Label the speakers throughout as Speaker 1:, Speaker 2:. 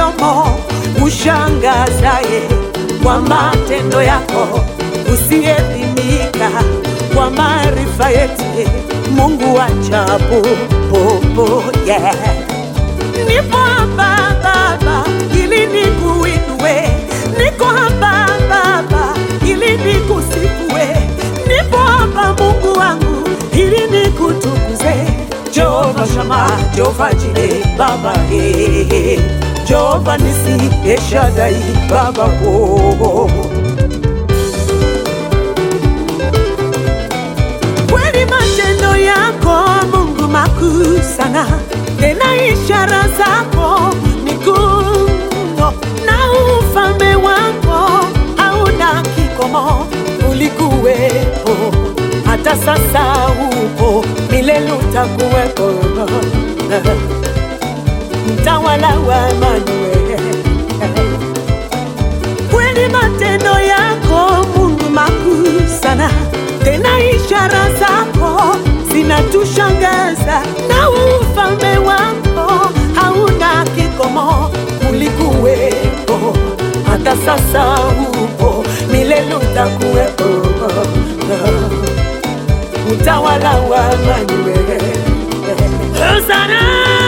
Speaker 1: mdomo ushangazaye kwa matendo yako usiyepimika, kwa maarifa yetu Mungu wa ajabu popo yeah. Nipo hapa Baba ili nikuinue, niko hapa Baba ili nikusifue, nipo hapa Mungu wangu ili nikutukuze. Jehova Shama, Jehova Jire, Baba eh, Jehova Nisi, Eshadai, Baba oh. Kweli matendo yako Mungu makuu sana, tena ishara zako ni kuu mno, na ufalme wako hauna kikomo. Ulikuwepo hata sasa upo, milele utakuwepo, mtawala wa Emanueli. Kweli matendo yako Mungu makuu sana, tena ishara zako zinatushangaza, na ufalme wako hauna kikomo. Ulikuwepo hata sasa upo, milele utakuwepo, utawala wa Emanueli. Hosana,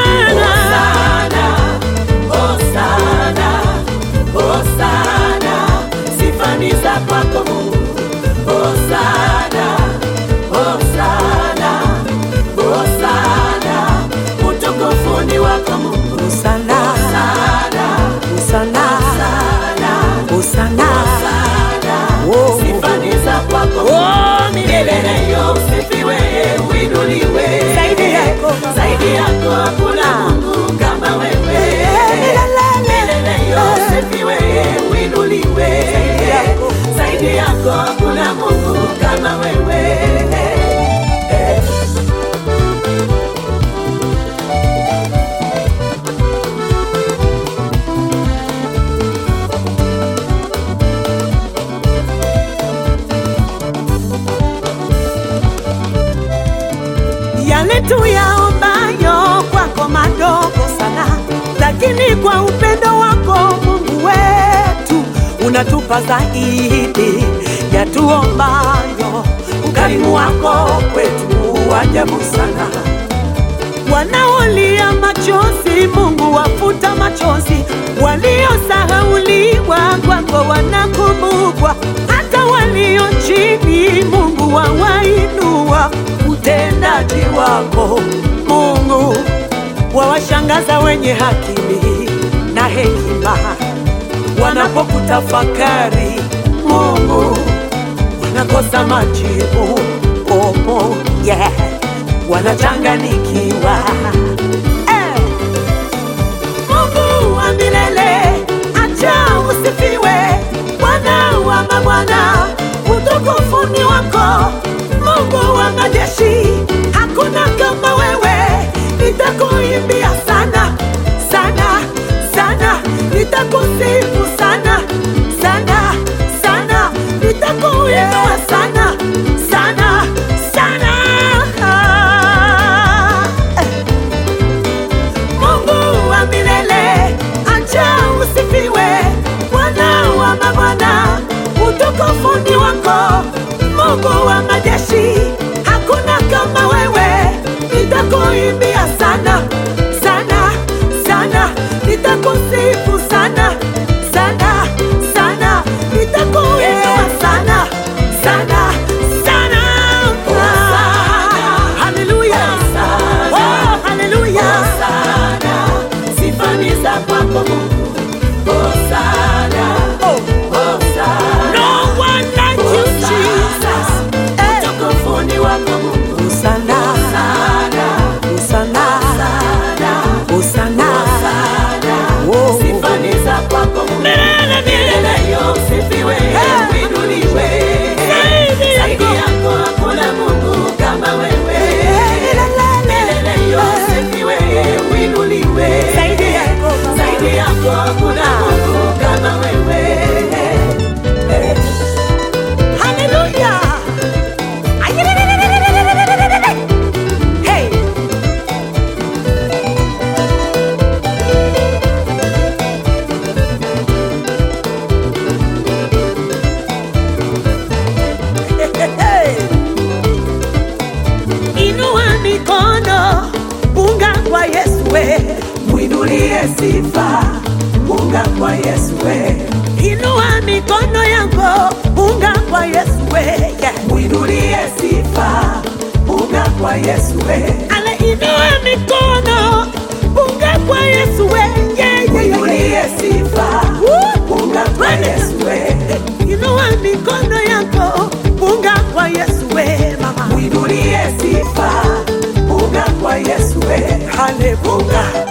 Speaker 1: Hosana, Hosana, sifa ni za kwako Mungu. Hosana, Hosana, Hosana, utukufu ni wako Mungu. Hosana, Hosana, Hosana, Oh.
Speaker 2: Sifa ni za kwako
Speaker 1: Oh, milele.
Speaker 2: milele yo usifiwe uinuliwe
Speaker 1: Zaidi yako Baba.
Speaker 2: zaidi yako hakuna Mungu kama wewe milele yo usifiwe uinuliwe
Speaker 1: yako.
Speaker 2: zaidi yako hakuna Mungu kama wewe
Speaker 1: yale tuyaombayo kwako madogo sana, lakini kwa upendo wako Mungu wetu unatupa zaidi ya tuombayo. Ukarimu wako kwetu wa ajabu sana. Wanaolia machozi, Mungu wafuta machozi. Waliosahauliwa kwako wanakumbukwa, hata walio chini, Mungu wawainua. Utendaji wako Mungu wawashangaza wenye akili na hekima, wanapokutafakari Mungu wanakosa majibu. Oh, oh, yeah. Wanachanganikiwa eh. Mungu wa milele, acha usifiwe, Bwana wa mabwana, utukufu ni wako. Mungu wa majeshi, hakuna kama wewe, nitakuimbia sana sana sana, nitakusifu sana sana sana, nitakuinua sana sana sana. Eh. Mungu wa milele, acha usifiwe, Bwana wa mabwana, utukufu ni wako. Mungu wa majeshi, hakuna kama wewe, nitakuimbia sana sana sana, nitakusifu sana sana sana, nitakuinua sana sana sana. Hallelujah. Oh, hallelujah.
Speaker 2: Hosana, sifa ni za kwako Mungu. Hosana,
Speaker 1: Oh.
Speaker 2: Hosana,
Speaker 1: No one like you, Jesus. kwa Yesu we,
Speaker 2: mwinulie sifa, unga kwa Yesu we,
Speaker 1: inua mikono yako, punga kwa Yesu we, yeah.
Speaker 2: mwinulie sifa, unga kwa Yesu we,
Speaker 1: Ale inua mikono, punga kwa Yesu we, yeah, yeah, yeah,
Speaker 2: mwinulie
Speaker 1: yeah.
Speaker 2: sifa,
Speaker 1: Woo!
Speaker 2: unga kwa Yesu we,
Speaker 1: Inua mikono yako, punga kwa Yesu we, mama.
Speaker 2: mwinulie sifa, unga kwa Yesu we,
Speaker 1: Haleluya.